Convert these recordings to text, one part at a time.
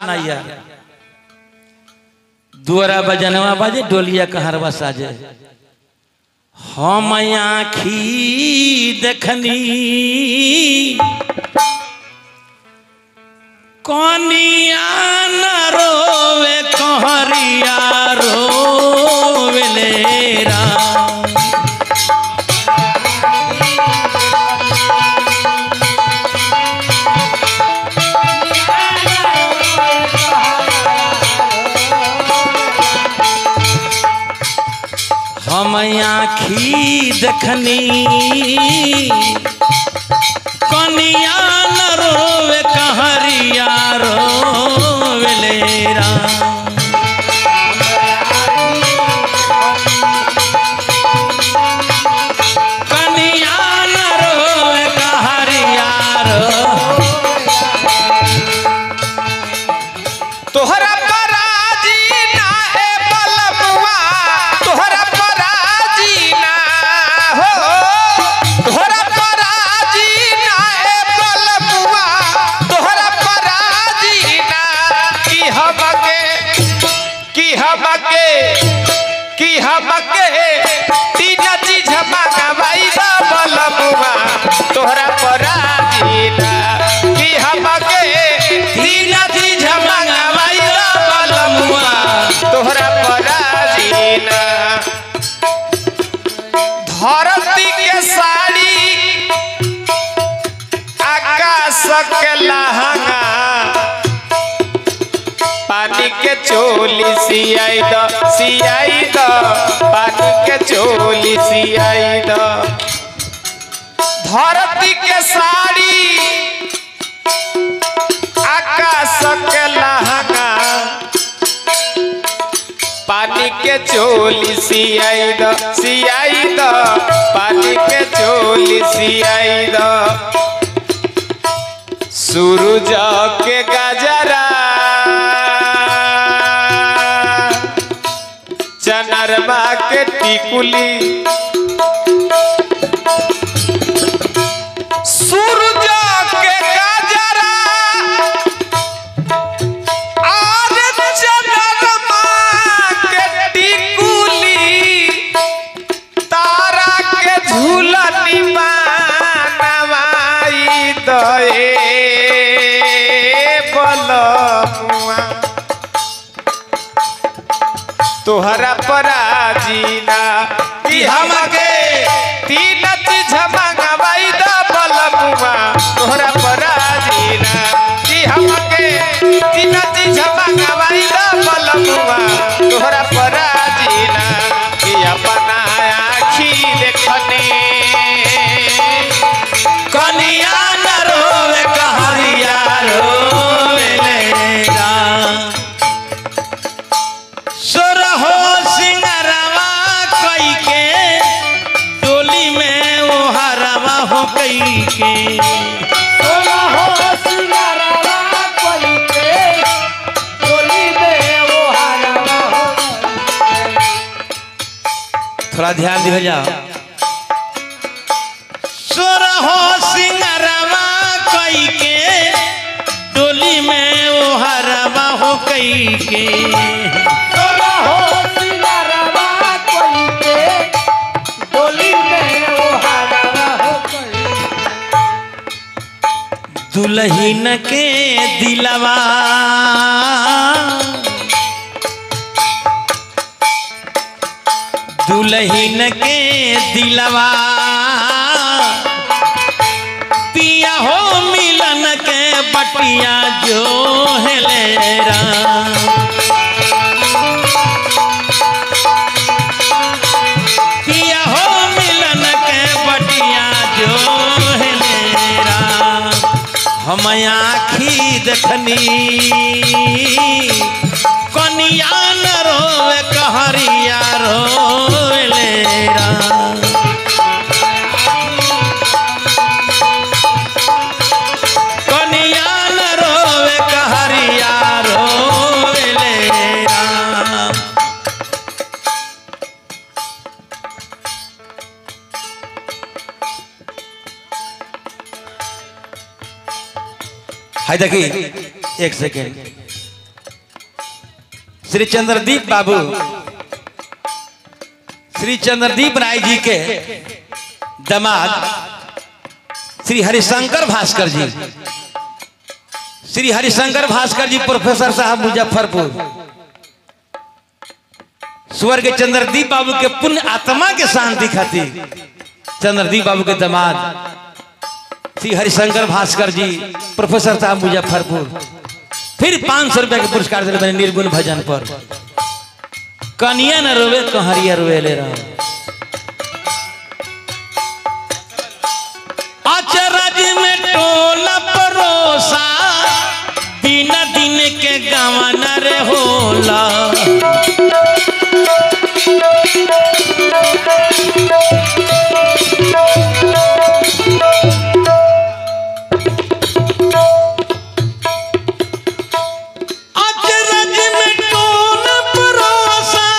ना यार दुआरा बजनवा बाजे डोलिया कहरवा साजे हम आखी देखनी कनिया न रोवे कहरिया रोवेले राम हम आखी देखनी कनिया न रोवे कहरिया रोवेले राम कनिया न रोवे कहरिया रो तोहरा पराजी ना ए बलमुआ तोहरा पराजी ना हो तोहरा पराजी ना ए बलमुआ तोहरा पराजी ना की हमके की हमके की हमके तीन चीज मंगवाई दा बलमुआ तोहरा पराजी ना की हमके तीन चीज मंगवाई दा बलमुआ तोहरा पराजी ना धरती के साड़ी आकाश के लहंगा पानी के चोली सियाई द सियाई द पानी के चोली सियाई द धरती के साड़ी आकाश के लहंगा पानी के चोली सियाई द सियाई द पानी के चोली सियाई द सूरज के गजरा चनरमा के टिकुली सूरज के गजरा और चनरमा के टिकुली तारा के झूलनी बनवाई दए बलमुआ तोहरा पराजीना कि हमके तीन चीज मंगवाई द बलमुआ तोहरा पराजीना कि हमके तीन चीज मंगवाई द बलमुआ तोहरा पराजीना कि अपना आखी देखने कनिया न रोवे कहरिया रोवेले राम सोरहो सिंगरवा कई के डोली में ओ हरवा हो कई के थोड़ा ध्यान दिया जाओ सोरहो सिंगरवा कई के डोली में ओ हरवा हो कई के दुल्हन के दिलवा दुल्हन के दिलवा पिया हो मिलन के बटिया जो हेले राम पिया हो मिलन के बटिया जो हेले राम हम आखी देखनी कनिया न रोवे कहरिया रोले राम कनिया न रोवे कहरिया रोले राम हाय देखी एक सेकेंड श्री चंद्रदीप बाबू श्री चंद्रदीप राय जी के दामाद श्री हरिशंकर भास्कर जी श्री हरिशंकर भास्कर जी प्रोफेसर साहब मुजफ्फरपुर स्वर्ग चंद्रदीप बाबू के पुण्य आत्मा के शांति खातिर चंद्रदीप बाबू के दामाद श्री हरिशंकर भास्कर जी प्रोफेसर साहब मुजफ्फरपुर फिर पांच सौ रुपया के पुरस्कार दिले मैंने निर्गुण भजन पर कनिया न रोवे कहरिया रोवे ले रहा अचरज में टोला परोसा दिन दिन के गवन रे होला अचरज में टोला परोसा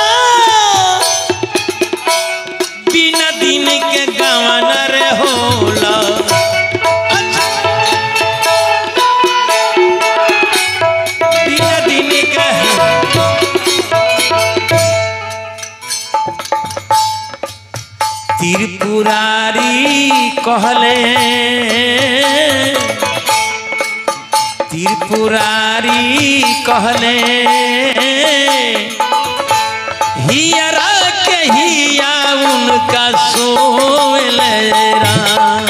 बिना दिन के गवन रे होला बिना दिन के त्रिपुरारी कहले त्रिपुरारी कहले हियरा के हिया उनका सोले राम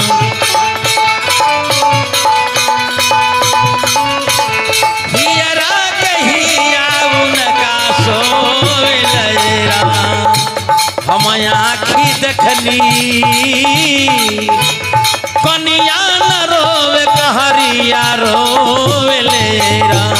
हियरा के हिया उनका सोले राम हम आखी देखली कनिया न रोवे कहरिया रोवे ले राम